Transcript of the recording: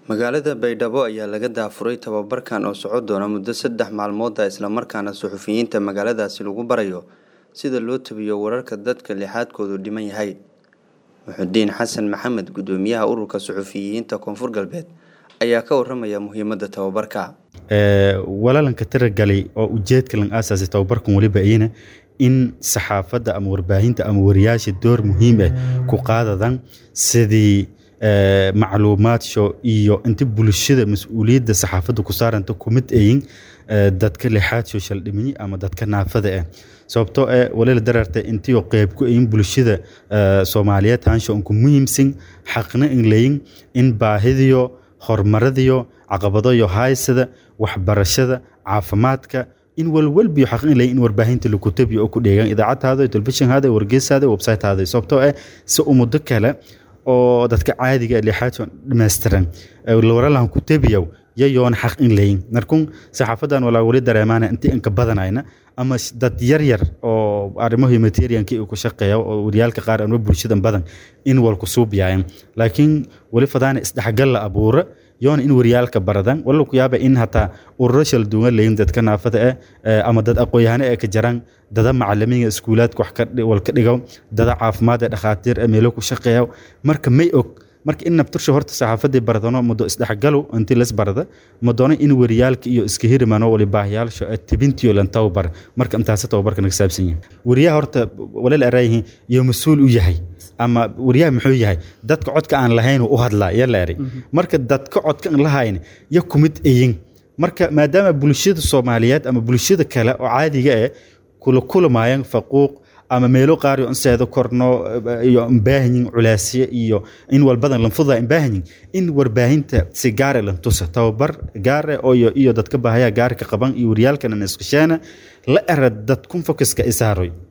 magaalada baydhabo ayaa laga daafuray tababarkan oo socon doona muddo saddex maalmooda islamarkaana suxufiyiinta magaaladaasi lagu barayo sida loo tabiyo wararka dadka lixaadkoodu dhiman yahay muxudiin xasan maxamed gudoomiyaha ururka suxufiyiinta koonfur galbeed ayaa ka waramaya muhiimada tababarka walaalanka tiragalay oo ujeedka lan aasaasay tababarkan weliba iyana in saxaafadda ama warbaahinta ama wariyaasha door muhiim ah ku qaadadan sidii macluumaadso iyo inta bulshada mas-uuliyadda saxaafadda ku saaranta kumid ayin dadka lixaad social dhimini ama dadka naafada ah sababtoo eh walila dararta intiyo qeyb ku ayin bulshada soomaaliyeed haansho unku muhiimsan xaqna in layin in baahidiyo horumaradiyo caqabadayo haysada waxbarashada caafimaadka in walwalbiyo xaq in layin in warbaahinta lagu tabiyo oo ku dheegan idaacadtaada telefishinhaada wargeysaada websitehaada sababtoo eh si umudo kale oo dadka caadiga lixaadka dhammaystiran waralaan ku tabiyow yayoon xaq in layin markun saxaafadan walaa weli dareemaana intii inka badanayna ama dad yar yar oo arrimo humanitarianki ku shaqeeya oo wariyaalka qaar ama bulshadan badan in walku suubyayan laakiin weli fadaana isdhexgal la abuura yoona in wariyaalka baradan wala ku yaaba in hataa ururo shal duwan layin dadka naafada ah ama dad aqoon-yahano ee ka jaraan dada macalimiinga iskuulaadka wax wal ka dhigo dada caafimaad ee dhakhaatiir ee meelo ku shaqeeya marka may og marka in nabtursha horta saxaafadii baradano muddo isdhexgalo intii las barada madoono in wariyaalka iyo iska hirimano wali baahiyaalsho tibintiyo lan tababar marka intaasi tababarka naga saabsan yahay wariyaha horta walal eraayihiin iyo mas-uul u yahay ama wariyaha muxuu yahay dadka codka aan lahayn u hadlaa ya la eray marka dadka codka aan lahayn ya kumid eyin marka maadaama bulshada soomaaliyeed ama bulshada kale oo caadiga ah kula kulamayan faquuq ama meelo qaar iyo inseedo korno iyo imbaahanyin culaasye iyo in walbadan lanfuda imbaahanyin in warbaahinta si gaare lan tusa tababar gaare iyo iyo dadka baahaya gaarka qaban iyo waryaalkana iskashaana la era dad kun focuska isaaroy